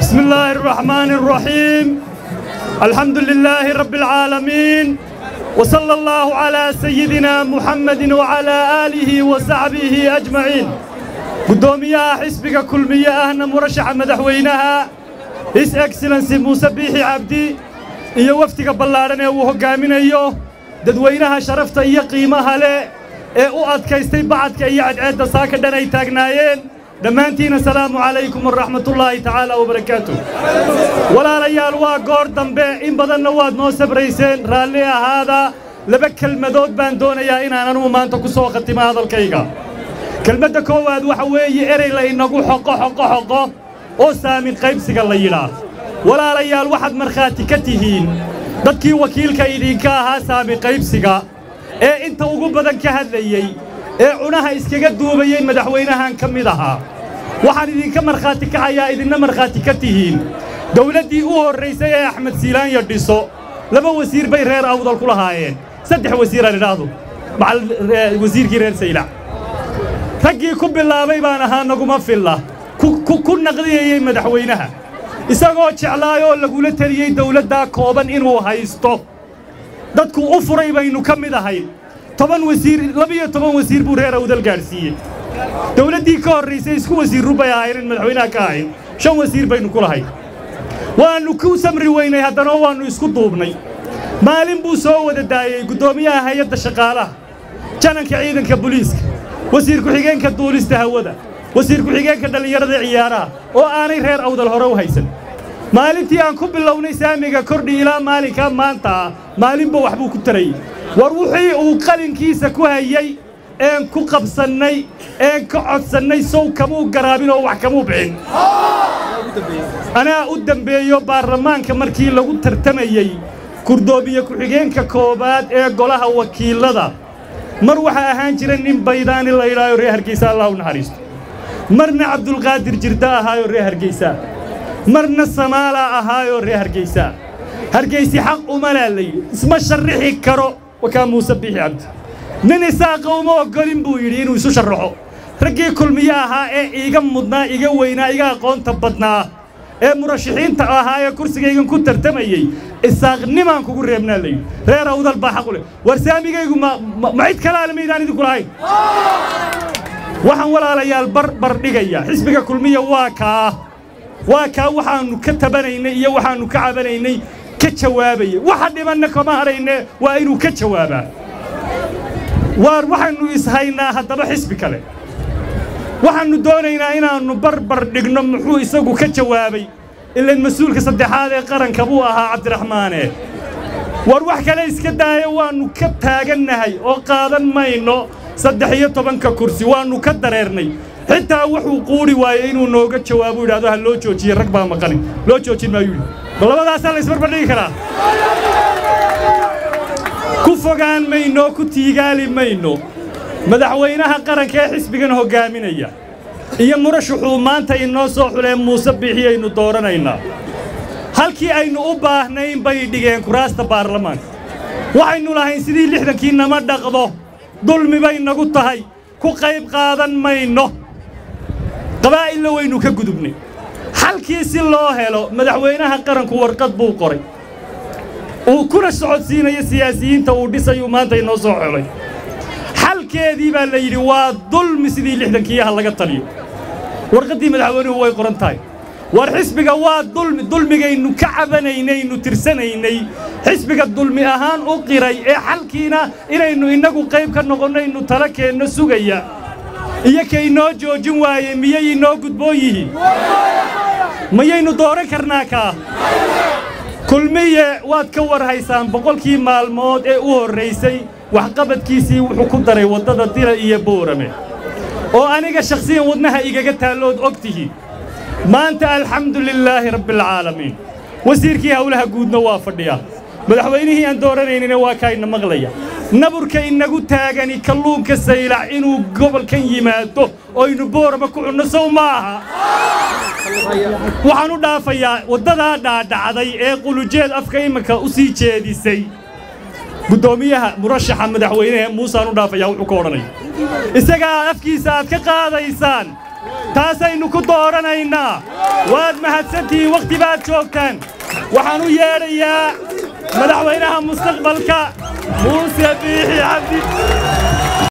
بسم الله الرحمن الرحيم الحمد لله رب العالمين وصلى الله على سيدنا محمد وعلى آله وصحبه أجمعين قدوميها حسبك كل مياه مرشح مدحوينها His Excellency Muuse Biixi Cabdi iyo wafdiga ballaaran ee uu hoggaaminayo dadweynaha sharafta iyo qiimaha leh ee u adkaystay bacadka iyo cadceedda saaka dhan ay taagnaayeen dhammaantiina salaamu calaykum waraxmatullaahi tacaala wabarakaatu walaalayaal waa goor dambe in badanna waad noo sabrayseen raalli ahaada laba kelmadood baan doonayaa inaan anugu maanta ku soo khatimo hadalkayga kelmadda koowaad waxa weeye erey la inagu xoqo xoqo xoqo oo saamin qaybsiga la yidhaah walaalayaal waxaad markhaati ka tihiin dadkii wakiilka idinka ahaa saamin qaybsiga ee inta ugu badan ka hadlayey ee cunaha iskaga duubayey madaxweynahan ka mid ahaa waxaan idinka markhaati kacayaa idinna markhaati ka tihiin dawladdii u horraysay ee axmed siilaanya dhiso laba wasiir bay reer awdal ku lahaayeen saddex wasiiraan idhaahdo macal wasiirkii reer saylac raggii ku bilaabay baan ahaa naguma filla ku naqdiyayey madaxweynaha isagoo jeclaayoo lagula teliyey dawladdaa kooban inuu haysto dadku u furay baynu ka mid ahayn toban wasiir labiyo toban wasiir buu reer awdal gaadhsiiyey dawladdii ka horraysay isku wasiirru bay ahayn in madaxweynaha ka ahayn shan wasiir baynu ku lahayn waannu ku samri weynay haddana waannu isku duubnay maalin buu soo wada daayey guddoomiyaha hay-adda shaqaalaha jananka ciidanka buliiska wasiir ku-xigeenka duulista hawada wasiir ku-xigeenka dhallinyarada ciyaaraha oo aanay reer awdal hore u haysan maalintii aan ku bilownay saamiga kordhi ilaa maalinkaa maanta ah maalinba waxbuu ku tarayey war wixii uu qalinkiisa ku hayey een ku qabsannay een ka codsannay sow kamuu garaabin oo wax kamuu bixin anaa u dembeeyo baarlamaanka markii lagu tartamayey kurdoomiye ku-xigeenka koowaad ee golaha wakiillada mar waxaa ahaan jira nin baydaani la yidhaayo reer hargeysa allah u naxariisto marna cabdulqaadir jirda ahaayoo reer hargeysa marna samaala ahaayoo reer hargeysa hargeysi xaq umalaa la yidhi isma sharrixi karo wakaa muuse biixi cabdi nin isaaqa uma oggolin buu yidhi inuu isu sharraxo raggii kulmiye ahaa ee iiga mudnaa iga weynaa iga aqoonta badnaa ee murashaxiinta ahaa ee kursigaygan ku tartamayey isaaqnimaan kugu reebnaa la yidhi reer awdal baa xaq u leh war saamigaygu ma cid kalaale maydaan idinku lahayn waxaan walaalayaal barbar dhigaya xisbiga kulmiya waa kaa waa kaa waxaannu ka tabanaynay iyo waxaannu ka cabanaynay ka jawaabayay waxa dhibanna kama hadhayne waa inuu ka jawaabaa waar waxaannu ishaynaa haddaba xisbi kale waxaannu doonaynaa inaannu barbar dhigno muxuu isagu ka jawaabay ilan mas-uulka saddexaad ee qaranka buu ahaa cabdiraxmaane war wax kale iska daaya waannu ka taagannahay oo qaadan mayno saddex iyo tobanka kursi waannu ka dareernay xitaa wuxuu quudhi waayey inuu nooga jawaabo yidhahdo ha loo joojiye rag baa maqani loo joojin maayuu yidhi bal labadaasaa la isbarbardhigi karaa ku fogaan mayno ku tiigaali mayno madaxweynaha qaranka ee xisbigan hoggaaminaya iyo murashaxuu maanta inoo soo xuleen muuse biixiyaynu dooranaynaa halkii aynu u baahnayn bay dhigeen kuraasta baarlamaanka waxaynu lahayn sidii lixdankii nama dhaqdo dulmi bay nagu tahay ku qayb qaadan mayno qabaa'illa waynu ka gudubnay xalkii si loo helo madaxweynaha qaranku warqad buu qoray uu kuna socodsiinayo siyaasiyiinta uu dhisayuu maanta inoo soo xolay xalkeedii baa la yidhi waa dulmi sidii lixdankiiyaha laga taliyo warqaddii madaxweynuhu way qoran tahay war xisbiga waa dulmi dulmigaynu ka cabanaynaynu tirsanaynay xisbiga dulmi ahaan u qiray ee xalkiina inaynu innagu qayb ka noqonnaynu tala keenno sugaya iyo kaynoo joojin waaye miyay inoo gudboon yihiin mayaynu dooran karnaa kaa kulmiye waad ka war haysaan boqolkii maalmood ee u horraysay waxqabadkiisii wuxuu ku daray waddada dila iyo boorame oo aniga shakhsiyan wadnaha igaga taallood og tihiin maanta alxamdu lilaahi rabbialcaalamiin wasiirkii howlaha guudna waa fadhiyaa madaxweynihii aan dooranaynina waa kaayna maqlaya naburka inagu taagani kalluunka saylac inuu gobolkan yimaado oynu boorama ku cunno sow ma aha waxaan u dhaafayaa waddadaa dhaadhacday ee qulujeed afka iminka u sii jeedisay guddoomiyaha murashaxa madaxweynehe muusaan u dhaafayaa wuxuu ka odhanaya isagaa afkiisa aad ka qaadaysaan taasaynu ku dooranaynaa waad mahadsantihiin wakhti baad joogtaan waxaan u yeedhayaa madaxweynaha mustaqbalka muuse biixi cabdi